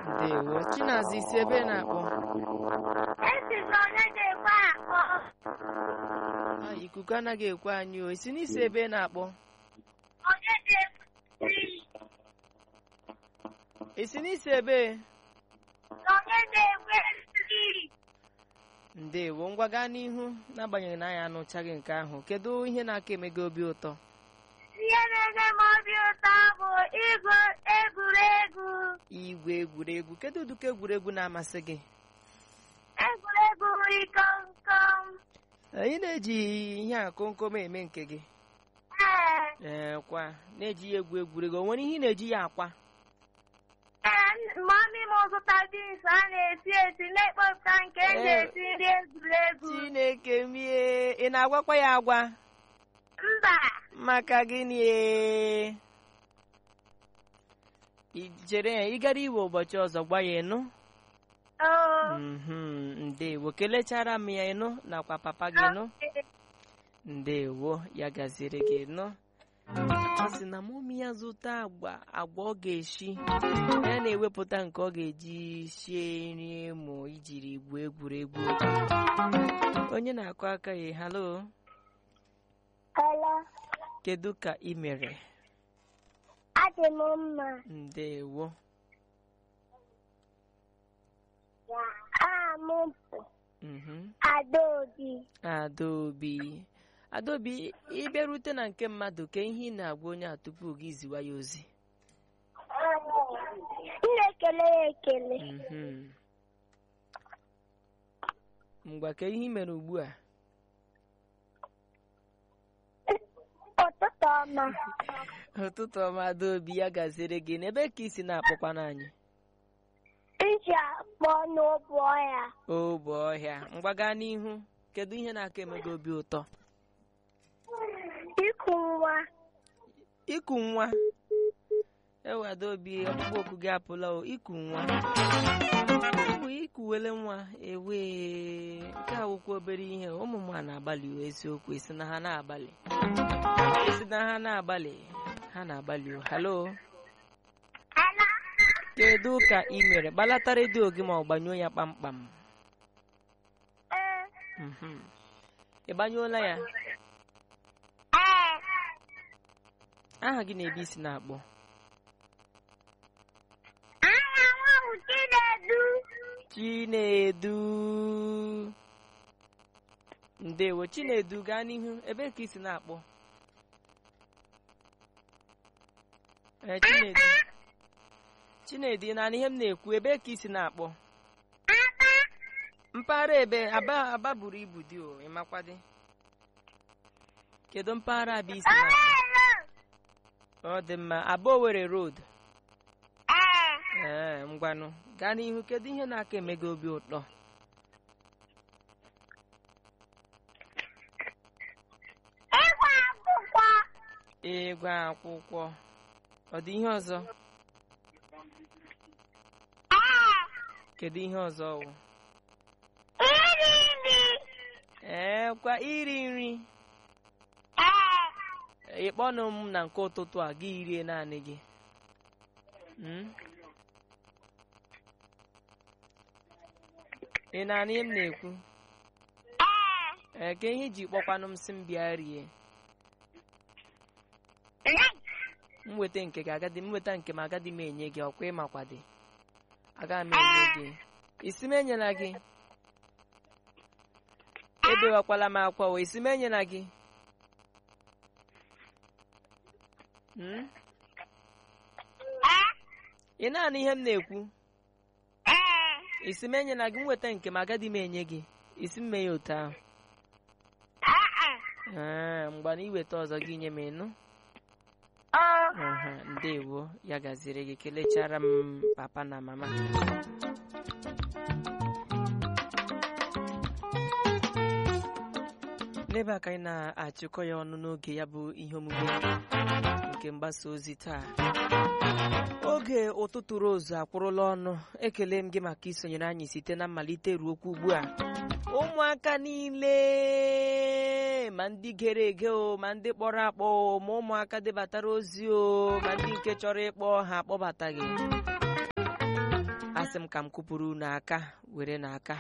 ndewo chinaza isi ebe ị na-akpọ Esi m onye ga-ekwe akpọ. Ah, ikuku anaghị ekwe anyị o isi n'isi ebe ị na-akpọ Onye ga-ekwe isi n'isi ebe Onye ga-ekwe nri. ndewo ngwa gaa n'ihu n'agbanyeghị na anyị anụchaghị nke ahụ kedu ihe na-aka eme gị obi ụtọ Ihe na-enye m obi ụtọ bụ ịgụ egwuregwu. igwe egwuregwu kedu ụdịka egwuregwu na-amasị gị Egwuregwu ikomkom. anyị na-eji ihe a komkom eme nke gị Ee, ee kwa na-eji ya egwu egwuregwu o nwere ihe ị na-eji ya akwa ee, mami m zụta bins a na-esi esi na-ekpopụta nke e ji esi nri egwuregwu. chineke mie ị na-agwakwa ya agwa Mba, maka gịnị ee? I chere ya ị gara iwe ụbọchị ọzọ gwa ya ịnụ oo. Mhm, ndewo kelechara m ya ịnụ nakwa papa gị ịnụ ndewo ya gaziri gị nụ ọ sị na mụmi ya zụta agwa agwa ọ ga-eshi ya na-ewepụta nke ọ ga-eji sie nri mụ ijiri gbuo egwuregwu onye na-akụ aka ya halo Hello, kedu ka ị mere adị m mma. ndewo Aha m bụ mhm Adaobi. adaobi adaobi ịbịarute na nke mmadụ ka ihe ị na-agwa onye a tupu gị ziwa ya ozi M na-ekele ya ekele. Mhm. ngwa ka ihe ị mere ugbu a Ụtụtụ ọma. ụtụtụ ọma adaobi ya gaziri gị n'ebe ka isi na-akpọkwana anyị Iji akpọ n'obu ọhịa. ogbe ọhịa ngwa gaa n'ihu kedu ihe na-aka eme gị obi ụtọ Iku nwa. iku nwa ewe adaobi ọkpụkpọ oku gị apụla o iku nwa bụ ikuwele nwa ewe nke awụkwa obere ihe ụmụ m a na-agbalị o, eziokwu esi na ha na-agbalị esi na ha na-agbalị ha na-agbalị o halo Hello. kedu ka ị mere gbalata redio gị ma ọ gbanyụọ ya kpamkpam Ee. Mhm. ị gbanyụọla ya Ee. aha gị na-ebe isi na-akpọ Aha nwa bụ Chinedu. chinedu ndewo chinedu gaa n'ihu ebe ka isi na-akpọ ee chinedu chinedu ị na-anụ ihe m na-ekwu ebe ka isi na-akpọ Aba. mpaghara ebe aba aba buru ibu dị o ịmakwadị kedu mpaghara aba isi na-akpọ Hello. ọ dị mma aba owere road Ee. ee ngwanụ gaa n'ihu kedu ihe na-aka eme gị obi ụtọ Ịgwa akwụkwọ. ịgụ akwụkwọ ọ dị ihe ọzọ Ee. kedu ihe ọzọ wụ Iri nri. ee kwa iri nri Ee. ịkpọnụ m na nke ụtụtụ a gị rie naanị gị Mm? ị na-anụ ihe m na-ekwu Ee. ee ka ihe iji kpọkwanụ m si m bịa rie m weta nke gị agadi m weta nke m agadi m enye gị ọkwa ịmakwadị aga m enye gị isi m enyela gị ebewakwala m akwa o isi m enyela gị Mm? ị na-anụ ihe m na-ekwu Ee. isi m enyela gị m weta nke m agadi m enye gị isi m mee ya otu ahụ Ee. ee mgbe na iweta ọzọ gị nye m ịnụ Ọ. Aha, ndewo ya gaziri gị kelechara m papa na mama n'ebe a ka anyị na-achịkọ ya ọnụ n'oge ya bụ ihe omume nke mgbasa ozi taa oge ụtụtụ rozu akwụrụla ọnụ ekele m gị maka isonyere anyị site na mmalite ruo okwu ugbu a ụmụaka niile ma ndị gere ege o ma ndị kpọrọ akpọ o ma ụmụaka debatara ozi o ma ndị nke chọrọ ịkpọ ha akpọbataghị asị m ka m kụpụrụ unu aka were n'aka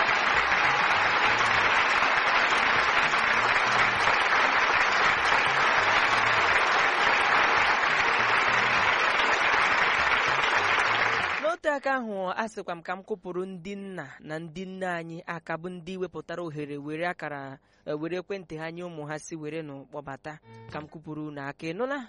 n'otu aka ahụ asịkwa m ka m kụpụrụ ndị nna na ndị nne anyị aka bụ ndị wepụtara ohere were akara eh, were ekwentị ha nye ụmụ ha si were nụ kpọbata ka m kụpụrụ unu aka ị nụla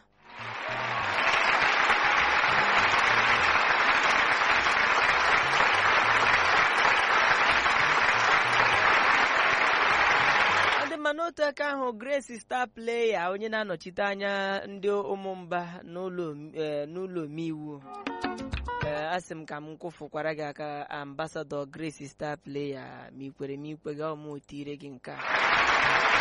ọ dị mma n'otu aka ahụ Grace star player onye na-anọchite anya ndị ụmụmba n'ụlọ om- eh, n'ụlọ omeiwu ee asị m ka m kwụfụkwara gị aka ambasadọ Grace star player ma ikwere m ikwe ga ọmụ tire gị nke a